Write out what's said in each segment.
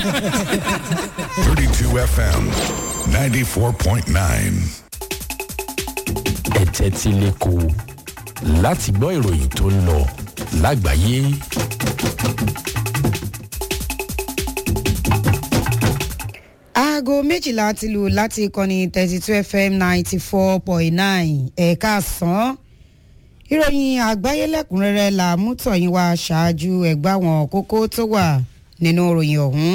32 FM 94.9. ẹ̀tẹ́ tí lẹ́kọ̀ọ́ láti gbọ́ ìròyìn tó ń lọ lágbàáyé. aago méjìlá ti lù láti ìkànnì thirty two fm ninety four point nine ẹ̀ka sàn ìròyìn àgbáyé lẹ́kùnrẹ́rẹ́ là mú tọ̀yìn wá ṣáájú ẹ̀gbá wọn kókó tó wà nínú ìròyìn ọ̀hún.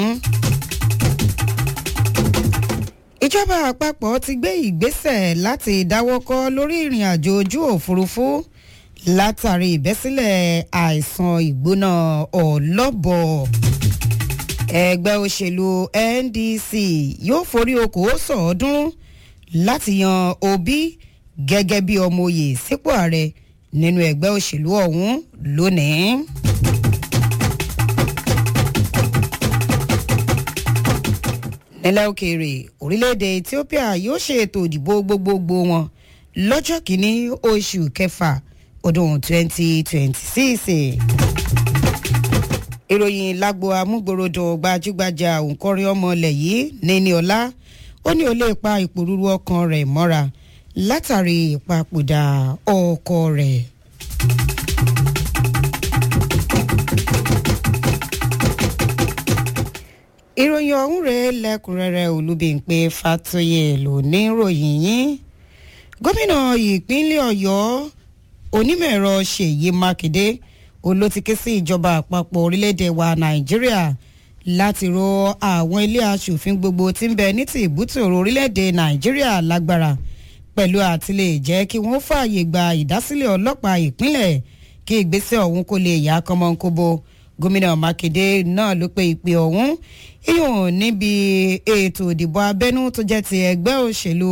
ìjọba àpapọ̀ ti gbé ìgbésẹ̀ láti dáwọ́kọ́ lórí ìrìn àjò ojú òfurufú látàrí ìbẹ́sílẹ̀ àìsàn ìgbóná ọ̀lọ́bọ̀ ẹgbẹ́ òṣèlú ndc yóò forí okòó sọ̀ọ́dúnrún láti yan obi gẹ́gẹ́ bí ọmọ oyè sípò ààrẹ nínú ẹgbẹ́ òṣèlú ọ̀hún lónìí. nílẹ̀ òkèèrè orílẹ̀-èdè ethiopia yóò ṣe ètò ìdìbò gbogbogbò wọn lọ́jọ́ kìíní oṣù kẹfà ọdún 2026 ìròyìn lágbo amúgbòròdò gbajúgbajà òǹkọrin ọmọ ilẹ̀ yìí níní ọlá ó ní ó lè pa ìpòrúurú ọkàn rẹ̀ mọ́ra látàrí ìpapòdà ọkọ rẹ̀. ìròyìn ọ̀hún rẹ̀ lẹ́kùnrẹ́rẹ́ olúbíńpé fatoyè ló ní ìròyìn yín gómìnà ìpínlẹ̀ ọ̀yọ́ onímọ̀-ẹ̀rọ ṣèyí mákindé olótíké sí ìjọba àpapọ̀ orílẹ̀-èdè wa nàìjíríà láti ro àwọn ilé asòfin gbogbo tí ń bẹ ní ti ìbútòrò orílẹ̀-èdè nàìjíríà lágbára pẹ̀lú àtìlẹ̀ jẹ́ kí wọ́n fààyè gba ìdásílẹ̀ ọlọ́pàá ìpínlẹ̀ kí ìgbésẹ̀ ọ̀hún kó lè yá kọ́mọ́nkóbó gómìnà mákindé náà ló pe ìpè ọ̀hún ìyọ̀n níbi ètò ìdìbò abẹ́nú tó jẹ́ ti ẹgbẹ́ òṣèlú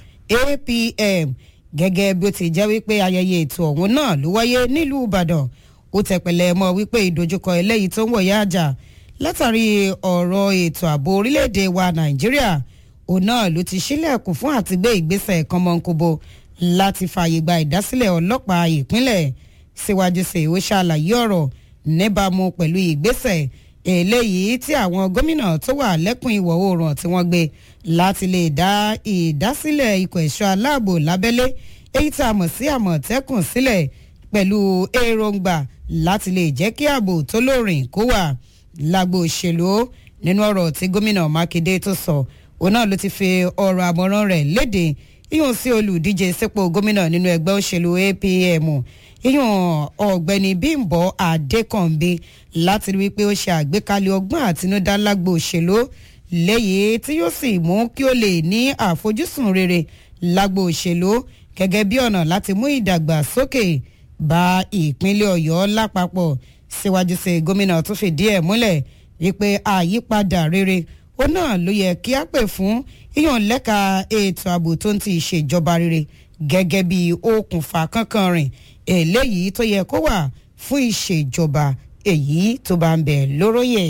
apm gẹ́gẹ́ bí ó ti jẹ́ wípé ayẹyẹ ètò ọ̀hún náà ló wáyé nílùú ìbàdàn ó tẹ̀pẹ̀lẹ̀ mọ́ wípé ìdojúkọ eléyìí tó ń wọ̀yá àjà látàrí ọ̀rọ̀ ètò ààbò orílẹ̀-èdè wa nàìjíríà òun náà ló ti sílẹ̀kùn fún àtìgbé ìgbésẹ̀ kọ́mọ́nkóbó láti fààyè gba ìdásílẹ̀ ọlọ́pàá ìpínlẹ̀ síwájú sí ó ṣàlàyé ọ̀rọ̀ níbàámu pẹ̀lú ìgbésẹ̀ eléyìí tí àwọn gómìnà tó wà lẹ́kùn ìwọ̀ oòrùn tí wọ́n gbé láti lè dá ìdásílẹ̀ ikọ̀ ẹ̀ṣọ́ aláàbò lábẹ́lé èyí tá a mọ̀ sí àmọ̀tẹ́kùn sílẹ̀ pẹ̀lú èròǹgbà láti lè jẹ́ kí ààbò tó lóòrìn kó wà lágbo òṣèlú nínú ọ̀rọ̀ tí gómìnà mákindé tó sọ òun náà ló ti fi ọ̀rọ̀ àmọ̀ràn rẹ̀ léde ìyún sí olùdíje sípò gómìnà nínú ẹgbẹ́ òṣèlú apm ìyún ọ̀gbẹ́ni bímbọ adékànbí láti rí wípé ó ṣe àgbékalẹ̀ ọgbọ́n àtinúdá lágbo òṣèlú léyìí tí yóò sì mú kí ó lè ní àfojúsùn rere lágbo òṣèlú gẹ́gẹ́ bí ọ̀nà láti mú ìdàgbàsókè bá ìpínlẹ̀ ọ̀yọ́ lápapọ̀ síwájú sí gómìnà tó fìdí ẹ̀ múlẹ̀ wípé àyípadà rere ó náà ló yẹ kí á pè fún yíyan lẹ́ka ètò ààbò tó ń ti ìṣèjọba rere gẹ́gẹ́ bí okùnfà kankan rìn eléyìí tó yẹ kó wà fún ìṣèjọba èyí tó bá ń bẹ̀ lóróyè.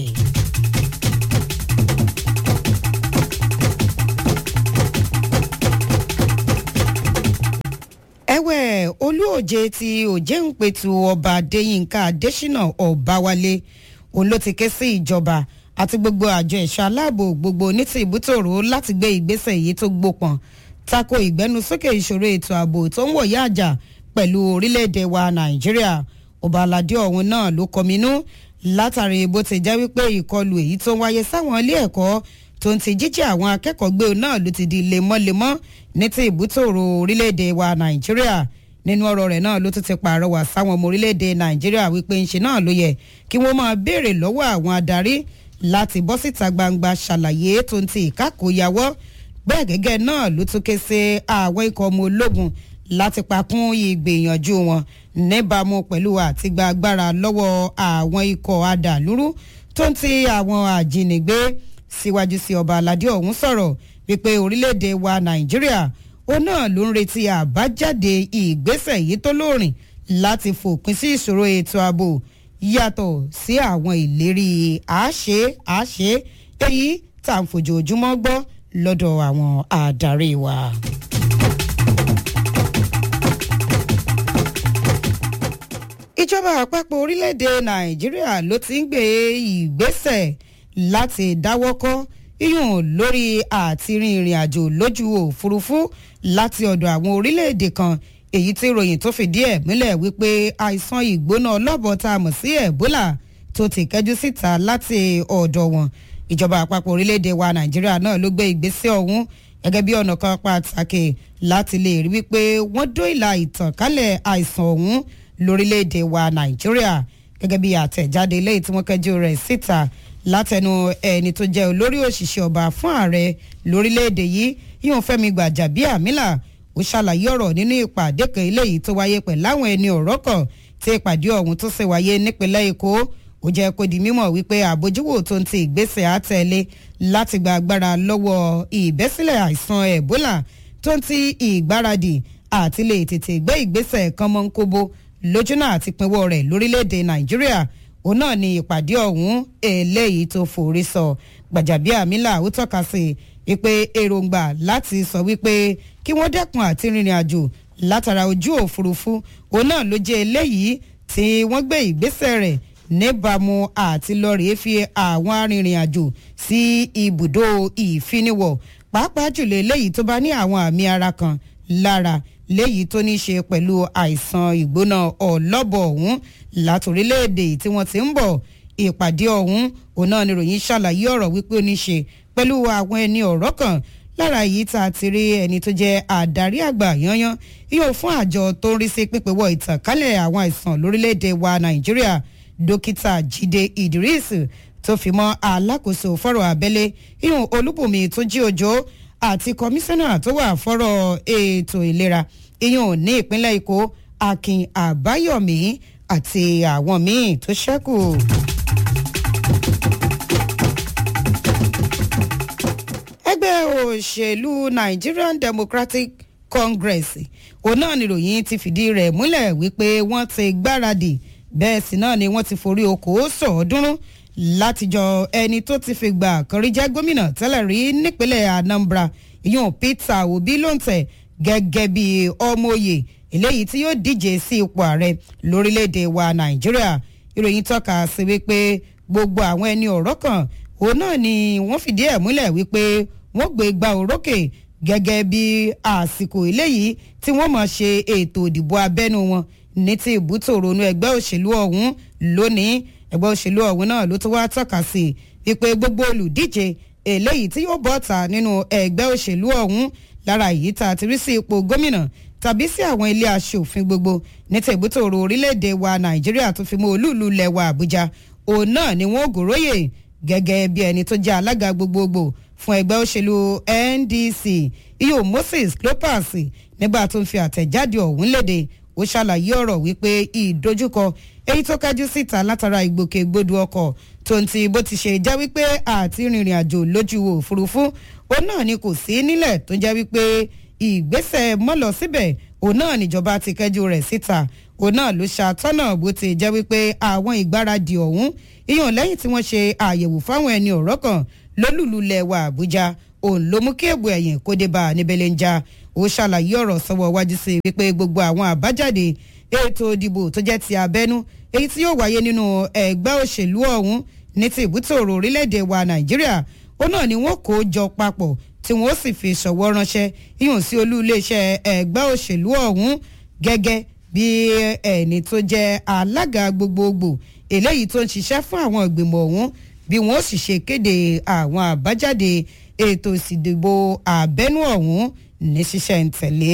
ẹ̀wẹ̀ olúòjé ti òjéǹpẹ̀tù ọba adéyínká adésínà ọ̀báwálé òun ló ti ké sí ìjọba àti gbogbo àjọ ẹ̀ṣọ́ aláàbò gbogbo ní ti ìbútòrò láti gbé ìgbésẹ̀ yìí tó gbópọn tako ìgbẹ́nusókè ìṣòro ètò ààbò tó ń wọ̀yá àjà pẹ̀lú orílẹ̀-èdè wa nàìjíríà ọba aládé ọ̀hún náà ló kọminú látàrí bó ti jẹ́ wípé ìkọlù èyí tó ń wáyé sáwọn ilé ẹ̀kọ́ tó ń ti jíjẹ́ àwọn akẹ́kọ̀ọ́ gbé náà ló ti di lemọ́lemọ́ ní ti ìbútòrò orílẹ̀-èdè wa nàìjíríà nínú ọ̀rọ̀ rẹ̀ náà ló tún ti pàrọwà sáwọn ọmọ orílẹ̀-èdè nàìjíríà wípé ńṣe náà ló yẹ kí wọ́n máa béèrè lọ́wọ́ àwọn adarí láti bọ́ síta gbangba ṣàlàyé tó ń ti ìkákòyàwó bẹ́ẹ̀ gẹ́gẹ́ náà ló tún ké sí àwọn ikọ̀ ọmọ ológun láti pakún ìgbìyànjú wọn níbàámu pẹ̀lú àtìgbà agbára lọ́wọ́ àwọn ikọ̀ adàlúrú tó ń ti àwọn àjínigbé síwájú sí ọba aládé ọ̀hún sọ̀rọ̀ wípé orílẹ̀-èdè wa nàìjíríà ó náà ló ń retí àbájáde ìgbésẹ̀ yìí tó lóòrìn láti fòpin sí ìṣòro ètò ààbò yàtọ̀ sí àwọn ìlérí àṣẹ àṣẹ èyí tá à ń fojoojúmọ́ gbọ́ lọ́dọ̀ àwọn adarí wa. ìjọba àpapọ̀ orílẹ̀-èdè nàìjíríà ló ti ń gbé ìgbésẹ̀ láti dáwọ́kọ́ iyùn lórí àti rin ìrìn àjò lójú òfurufú láti ọ̀dọ̀ àwọn orílẹ̀-èdè kan èyí tí ìròyìn tó fìdí ẹ̀ múlẹ̀ wípé àìsàn ìgbóná ọlọ́bọ̀ tá a mọ̀ sí ebola tó ti kẹ́jú síta láti ọ̀dọ̀ wọn ìjọba àpapọ̀ orílẹ̀-èdè wa nàìjíríà náà ló gbé ìgbésẹ̀ ọ̀hún gẹ́gẹ́ bí ọ̀nà kan pàtàkì láti lè rí wípé wọ́n dóìlà ìtànkálẹ̀ àìsàn ọ̀hún lórílẹ̀-èdè wa nàìjíríà gẹ́gẹ́ bí àtẹ̀jáde lẹ́yìn tí wọ́n kẹ́jú rẹ̀ síta látẹnu ẹni tó jẹ́ olórí òṣìṣẹ́ ọba fún ààrẹ lórílẹ̀‐èdè yìí yíyan fẹ́mi gbàjàbíàmílà ó ṣàlàyé ọ̀rọ̀ nínú ìpàdé kan eléyìí tó wáyé pẹ̀lú àwọn ẹni ọ̀rọ̀ kan tí ìpàdé ọ̀hún tó ṣe wáyé nípínlẹ̀ èkó ó jẹ́ kó di mímọ̀ wípé àbójúwò tó ń ti ìgbésẹ̀ àtẹ̀lé láti gba agbára lọ́wọ́ ìbẹ́sílẹ̀ àìsàn ebola tó ń ti ìgbáradì àti lè tètè gbé ìgbésẹ̀ kan mọ́ ń kóbó lójúnà àti pinwọ́ rẹ̀ lórílẹ̀‐èdè nàìjíríà òun náà ni ìpàdé ọ̀hún eléyìí tó forí sọ gbàjàbíàmílà ó tọ́ka sí i pé èròǹgbà láti sọ wípé kí wọ́n dẹ́kun àti rìnrìn àjò látara ojú òfurufú òun náà ló jẹ́ eléyìí tí wọ́n gbé ìgbésẹ̀ rẹ̀ níbàámu àti lọ́ọ̀rì fi àwọn arìnrìn àjò sí ibùdó ìfiniwọ̀ pàápàá jùlọ eléyìí tó bá ní àwọn àmì ara kan lára léyìí tó ní í ṣe pẹ̀lú àìsàn ìgbóná ọlọ́bọ̀ ọ̀hún látòrílẹ̀-èdè tí wọ́n ti ń bọ̀ ìpàdé ọ̀hún òun náà ni ròyìn ṣàlàyé ọ̀rọ̀ wípé ó ní í ṣe pẹ̀lú àwọn ẹni ọ̀rọ̀ kan lára yìí tá a ti rí ẹni tó jẹ́ àdarí àgbà yanyan yóò fún àjọ tó ń rí sí pípéwọ́ ìtànkálẹ̀ àwọn àìsàn lórílẹ̀‐èdè wa nàìjíríà dókítà jíde idris tó fi mọ́ alákòóso fọ́rọ̀ abẹ́lé ìhùn olúbùnmi tó jí òjò àti kọmíṣánná tó wà fọ́rọ̀ ètò ìlera ìyún ní ìpínlẹ̀ èkó akin àbáyọ̀mí àti àwọn míì tó ṣẹ́kù. ẹgbẹ́ òṣèlú nigerian democratic congress òun náà níròyìn ti fìdí rẹ̀ múlẹ̀ wípé wọ́n ti gbáradì bẹ́ẹ̀ sì náà ni wọ́n ti forí okòó sọ̀ọ́dúnrún látijọ́ ẹni tó ti fi gbà kan rí jẹ́ gómìnà tẹ́lẹ̀ rí nípínlẹ̀ anambra ìyún peter obi ló ń tẹ̀ gẹ́gẹ́ bí ọmọ òye eléyìí tí yóò díje sí ipò ààrẹ lórílẹ̀‐èdè wa nàìjíríà ìròyìn tọ́ka sí wípé gbogbo àwọn ẹni ọ̀rọ̀ kan òun náà ni wọ́n fìdí ẹ̀ múlẹ̀ wípé wọ́n gbé gba òrókè gẹ́gẹ́ bí àsìkò eléyìí tí wọ́n mọ̀ ṣe ètò ìdìbò abẹ́nu wọn ní ti ìbútò ronú ẹgbẹ́ òṣèlú ọ̀hún lónìí ẹgbẹ́ òṣèlú ọ̀hún náà ló tún wá tọ́ka sí wípé gbogbo olùdíje eléyìí tí yóò bọ́ta nínú ẹgbẹ́ òṣèlú ọ̀hún lára èyí tá a ti rí sí ipò gómìnà tàbí sí àwọn ilé aṣòfin gbogbo ní tẹ̀gbútòrò orílẹ̀-èdè wa nàìjíríà tó fi mọ́ olúùlú lẹ́wà àbújá òun náà ni wọ́n gòróyè gẹ́gẹ́ bí ẹni tó jẹ́ alága gbogbogbò fún ẹgbẹ́ òṣèlú ndc iyo moses clopas nígbà tó ń fi àtẹ̀jáde ọ̀hún léde ó ṣàlàyé ọ̀rọ̀ wípé ìdojúkọ èyí tó kájú síta látara ìgbòkègbodò ọkọ̀ tó ń ti bó ti ṣe jẹ́ wípé àti rìnrìn àjò lójú òfurufú òun náà ni kò sí nílẹ̀ tó jẹ́ wípé ìgbésẹ̀ mọ́lọ síbẹ̀ òun náà níjọba ti kẹ́jú rẹ̀ síta òun náà ló ṣàtọ́nà bó ti jẹ́ wípé àwọn ìgbáradì ọ̀hún ìyọ̀n lẹ́yìn tí wọ́n ṣe àyẹ̀wò fáwọn ẹni ọ̀rọ̀ kan lólùlulẹ̀ wa àbújá òun ló mú kí ègbò ẹ̀yìn kó dé bá a níbẹ̀lẹ̀ ń já ó ṣàlàyé ọ̀rọ̀ sọ́wọ́ wájú sí i wípé gbogbo àwọn àbájáde ètò ìdìbò tó jẹ́ ti abẹ́nú èyí tí yóò wáyé nínú ẹgbẹ́ òṣèlú ọ̀hún ní ti ìbútòrò orílẹ̀-èdè wa nàìjíríà ó náà ni wọ́n kó jọ papọ̀ tí wọ́n sì fi ṣọ̀wọ́ ránṣẹ́ yíyùn sí olú iléeṣẹ́ ẹgbẹ́ òṣèlú ọ̀hún gẹ́gẹ́ bí ẹni tó jẹ́ alága gbogbogbò eléyìí tó ń ṣiṣẹ́ fún àwọn ìgbìmọ̀ ọ̀hún bí wọ́n sì ṣe kéde àwọn àbájáde ètò ìsìndìbò àbẹ́nú ọ̀hún ní ṣíṣẹ́ ń tẹ̀lé.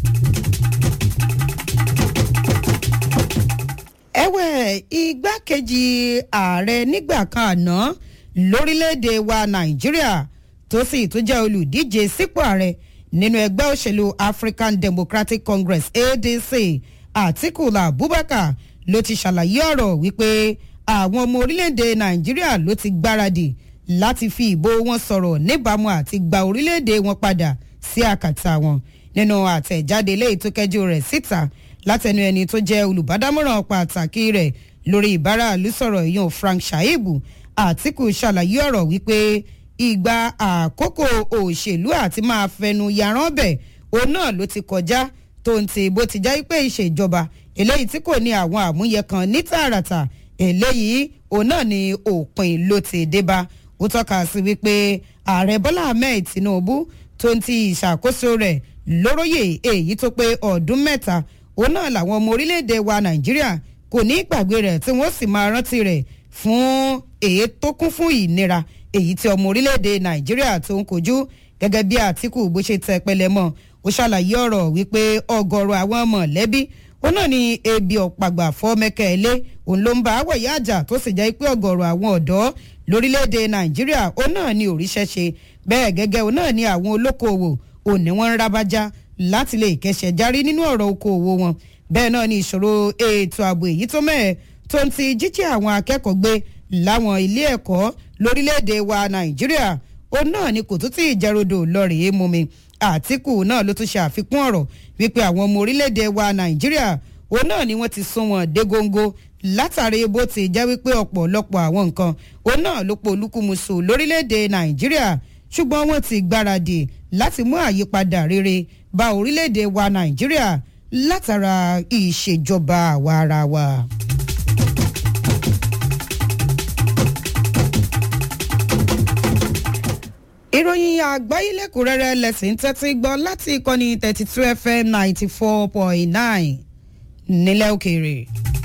ẹ̀wẹ̀ igbákejì ààrẹ nígbà kan àná lórílẹ̀‐èdè wa nàìjíríà tó sì tún jẹ́ olùdíje sípò ààrẹ nínú ẹgbẹ́ òṣèlú african democratic congress adc àtikú abubakar ló ti ṣàlàyé ọ̀rọ̀ wípé àwọn ọmọ orílẹ̀‐èdè nàìjíríà ló ti gbáradì láti fi ìbò wọn sọ̀rọ̀ níbàámu àti gba orílẹ̀‐èdè wọn padà sí àkàtà wọn nínú àtẹ̀jáde léyìí tó kẹjú rẹ̀ síta látẹnu ẹni tó jẹ́ olùbádámọ̀ràn pàtàkì rẹ̀ lórí ìbáraàlú sọ̀rọ̀ ìyún frank shaibu àtìkù ṣàlàyé ọ̀rọ̀ wípé ìgbà àkókò òṣèlú àti máa fẹnu yaran bẹ̀ òun náà ló ti kọjá tó ń ti bó ti já pé ìṣèjọba eléyìí tí kò ní àwọn àmúyẹ kan ní tààràtà eléyìí òun náà ni òpin ló ti dé bá ó tọ́ka sí wípé ààrẹ bọ́lá ahmed tinubu tó ń ti ìṣàkóso rẹ̀ lóróyè èyí tó pé ọdún mẹ́ta òun náà làwọn ọmọ orílẹ̀-èdè wa nàìjíríà kò ní gbàgbé rẹ̀ tí wọ́n sì máa rántí rẹ̀ fún èyí tó kún fún ìnira èyí tí ọmọ orílẹ̀-èdè nàìjíríà tó ń kojú gẹ́gẹ́ bí àtìkù bó ṣe tẹ pẹlẹ mọ́ ó ṣàlàyé ọ̀rọ̀ wípé ọgọ́rọ̀ àwọn mọ̀lẹ́bí ó náà ní ebi ọ̀pàgbà fọ́mẹ́kẹ́ ilé òun ló ń bá wẹ̀yà àjà tó sì jẹ́ pé ọgọ́rọ̀ àwọn ọ̀dọ́ lórílẹ̀‐èdè nàìjíríà ó náà ní òríṣẹ́ ṣe bẹ́ẹ̀ gẹ́gẹ́ ó náà ní àwọn olókoòwò òun ni wọ́n ń rábájá láti lè kẹsẹ̀ járí nínú ọ̀rọ̀ okòòwò wọn bẹ́ẹ̀ náà ní ìṣòro ètò ààbò èyí tó mẹ́ẹ̀ tó ń ti jíjí àwọn akẹ́kọ̀ọ́ gbé láwọn ilé ẹ̀kọ́ lórílẹ̀‐èdè wa nàìjíríà ó náà ni kò tún tí ìjẹ́rodò lọ́ọ̀rì mumi àtìkù náà ló tún ṣe àfikún ọ̀rọ̀ wípé àwọn ọmọ orílẹ̀‐èdè wa nàìjíríà òun náà ni wọ́n ti sún wọn dé góńgó látàrí bó ti jẹ́ wípé ọ̀pọ̀lọpọ̀ àwọn nǹkan òun náà ló po olúkúmuṣu lórílẹ̀‐èdè nàìjíríà ṣùgbọ́n wọ́n ti gbáradì láti mú àyípadà rere bá orílẹ̀‐èdè wa nàìjíríà látara ìṣèjọba àwa ara wa. ìròyìn àgbáyé lẹ́kùnrẹ́rẹ́ lẹ́sìn tẹ́tí gbọ́ láti ìkànnì thirty two fm ninety four point nine nílẹ̀ òkèèrè.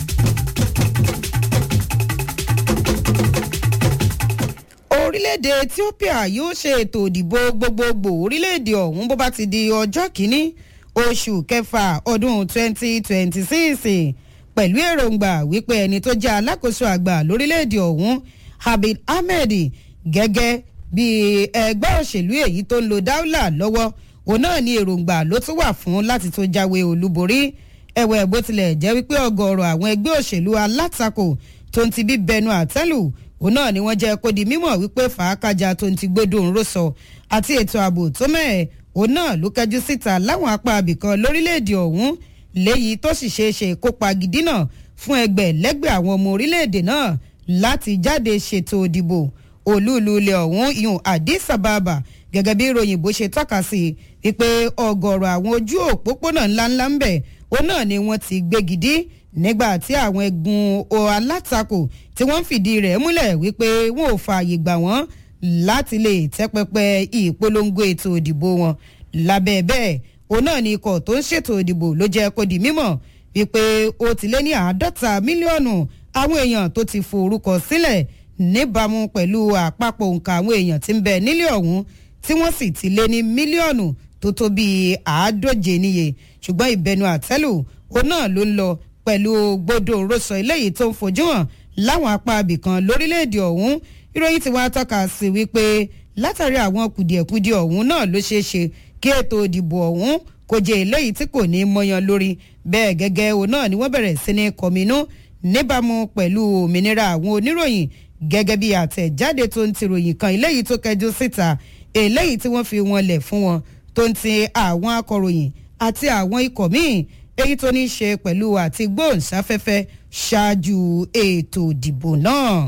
orílẹ̀-èdè ethiopia yóò ṣe ètò ìdìbò gbogbogbò orílẹ̀-èdè ọ̀hún bó bá ti di ọjọ́ kìíní oṣù kẹfà ọdún twenty twenty six pẹ̀lú èròǹgbà wípé ẹni tó jẹ́ alákòóso àgbà lórílẹ̀-èdè ọ̀hún habib ahmed gẹ́gẹ́ bí ẹgbẹ́ òṣèlú èyí tó ń lo dáúlà lọ́wọ́ òun náà ní èròǹgbà ló tún wà fún láti tó jáwé olúborí ẹ̀wẹ̀ bó tilẹ̀ jẹ́ wípé ọgọ́rọ̀ àwọn ẹgbẹ́ òṣèlú alátakò tó ń ti bí bẹnu àtẹ́lù òun náà ni wọ́n jẹ́ kó di mímọ̀ wípé fàákàjà tó ń ti gbódò ńró sọ àti ètò ààbò tó mẹ́ẹ̀ òun náà ló kẹjú síta láwọn apá abìkan lórílẹ̀‐èdè ọ̀hún léyìí tó sì ṣeé ṣe kópa gidi náà fún ẹgbẹ́ lẹ́gbẹ̀ẹ́ àwọn ọmọ orílẹ̀‐èdè náà láti jáde ṣètò òdìbò olúùlú ilẹ̀ ọ̀hún ìhùn addis ababa gẹ́gẹ́ bí ìròyìn bó ṣe tọ́ka sí wípé ọgọ́rọ̀ àwọn ojú òpópónà ńláńlá ń bẹ̀ òun náà ni wọ́n ti gbégidí nígbà tí àwọn ẹ̀gùn alátakò tí wọ́n ń fìdí rẹ̀ múlẹ̀ wípé wọn ò fààyè gbà wọ́n láti lè tẹ́pẹpẹ ìpolongo ètò òdìbò wọn lábẹ́ bẹ́ẹ̀ òun náà ni ikọ̀ tó ń ṣètò òdìbò ló jẹ́ kó di mímọ̀ wípé ó ti lé ní àádọ́ta mílíọ̀nù àwọn èèyàn tó ti forúkọ sílẹ̀ níbàámu pẹ̀lú àpapọ̀ nǹkan àwọn èèyàn tí ń bẹ nílé ọ̀hún tí wọ́n sì ti lé ní mílíọ̀nù tó tó bíi àádóje níye ṣùgbọ́n ìbẹnu àtẹ́lù òun náà ló ń lọ pẹ̀lú gbódò rọ́sọ eléyìí tó ń fojú hàn láwọn apá abìkan lórílẹ̀‐èdè ọ̀hún ìròyìn tí wàá tọ́ka sí wípé látàrí àwọn kùdìẹ̀kudiẹ ọ̀hún náà ló ṣeé ṣe kí ètò ìdìbò ọ̀hún kò jẹ́ eléyìí tí kò ní mọyan lórí bẹ́ẹ̀ gẹ́gẹ́ òun náà ni wọ́n bẹ̀rẹ̀ sí ní kọminú níbàámu pẹ̀lú òmìnira àwọn oníròyìn gẹ́gẹ́ bí àtẹ̀jáde tó ń ti ròyìn kan eléyìí tó kẹjú síta eléyìí tí wọ́n fi wọn lẹ̀ fún wọn tó ń ti àwọn akọ̀ròyìn àti àwọn ikọ̀ míì èyí tó ní í ṣe pẹ̀lú àti gbóhùnsáfẹ́fẹ́ ṣáájú ètò ìdìbò náà.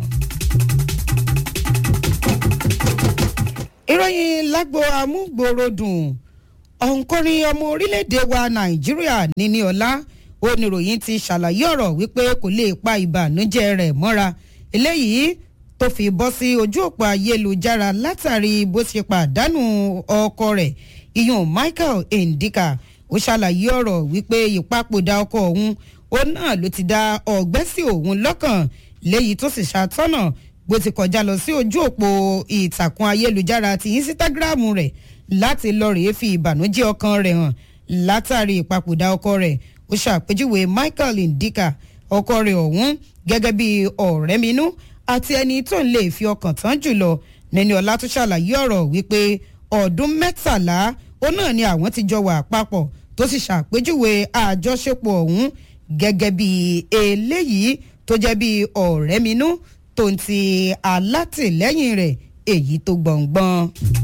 ìròyìn lágbo amúgbòròdùn ọ̀nkọrin ọmọ orílẹ̀-èdè wa nàìjíríà níní ọ̀la oníròyìn ti ṣàlàyé ọ̀rọ̀ wípé kò lè pa ìbànújẹ́ rẹ̀ mọ́ra eléyìí tó fi bọ́ sí ojú òpó ayélujára látàrí bó ṣe pàdánù ọkọ rẹ̀ iyun michael ndika ó ṣàlàyé ọ̀rọ̀ wípé ìpapòdà ọkọ òun òun náà ló ti dá ọ̀gbẹ́ sí òun lọ́kàn léyìí tó sì ṣàtọ́nà bó ti kọjá lọ sí ojú òpó ìtàkùn ayélujára ti instagram rẹ̀ láti lọ rèé fi ìbànújẹ́ ọkàn rẹ̀ hàn látàrí ìpapòdà ọkọ rẹ̀ ó ṣàpèjúwe michael ndika ọkọ rẹ̀ ọ̀hún gẹ́gẹ́ bí ọ̀rẹ́ minú àti ẹni tó ń lè fi ọkàn tán jùlọ nẹni ọlá tó ṣàlàyé ọ̀rọ̀ wípé ọdún mẹ́tàlá ó náà ni àwọn ti jọ wà papọ̀ tó sì ṣàpèjúwe àjọṣepọ̀ ọ̀hún gẹ́gẹ́ bí eléyìí tó jẹ́ bí ọ̀rẹ́ minú tó ń ti alátìlẹ́yìn rẹ̀ èyí tó gbọ̀ngbọ̀n.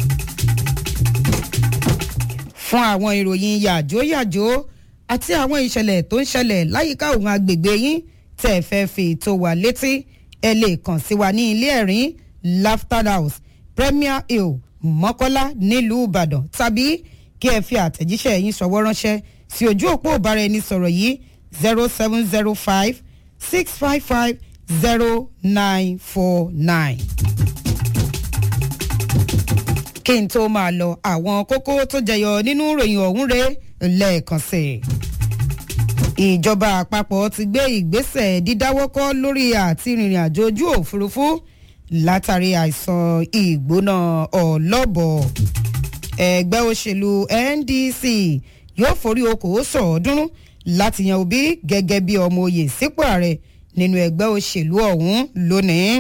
fún àwọn ìròyìn yàjóyàjó àti àwọn ìṣẹ̀lẹ̀ tó ń ṣẹlẹ̀ láyìíká òun agbègbè yín tẹ́ ẹ fẹ́ fi tó wà létí ẹ lè kàn sí wa ní ilé ẹ̀rín laughter house premier hill mọ́kọ́lá nílùú ìbàdàn tàbí kí ẹ fi àtẹ̀jíṣẹ́ yín ṣọwọ́ ránṣẹ́ sí ojú òpó ìbáraẹnisọ̀rọ̀ yìí zero seven zero five six five five zero nine four nine. kí n tó máa lọ àwọn kókó tó jẹyọ nínú ìròyìn ọ̀hún rẹ̀ lẹ́ẹ̀kan sí i ìjọba àpapọ̀ ti gbé ìgbésẹ̀ dídáwọ́kọ́ lórí àti rìnrìn àjò ojú òfurufú látàrí àìsàn ìgbóná ọlọ́bọ̀ ẹgbẹ́ òṣèlú ndc yóò forí okòó sọ̀ọ́dúnrún láti yan òbí gẹ́gẹ́ bí ọmọ oyè sípò ààrẹ nínú ẹgbẹ́ òṣèlú ọ̀hún lónìí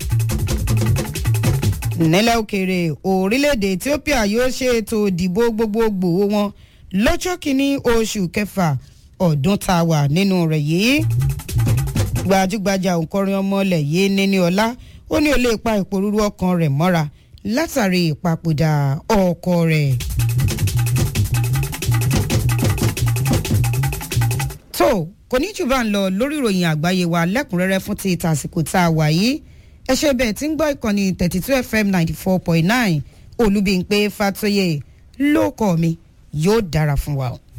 nílẹ̀ òkèèrè orílẹ̀-èdè ethiopia yóò ṣe ètò ìdìbò gbogbogbò wọn lọ́jọ́ kìíní oṣù kẹfà ọdún tá a wà nínú rẹ̀ yìí gbajúgbajà òǹkọrin ọmọlẹ̀ yìí níní ọlá ó ní ó lè pa ìpòrúurú ọkàn rẹ̀ mọ́ra látàrí ìpapòdà ọkọ rẹ̀. tó kò ní jù bá ń lọ lórí ìròyìn àgbáyé wa lẹ́kùnrẹ́rẹ́ fún ti tàsìkò tá a wà yìí ẹ ṣe bẹ́ẹ̀ tí ń gbọ́ ìkànnì thirty two fm ninety four point nine olúbíńpé fatoyè ló kọ́ mi yóò dára fún wa o.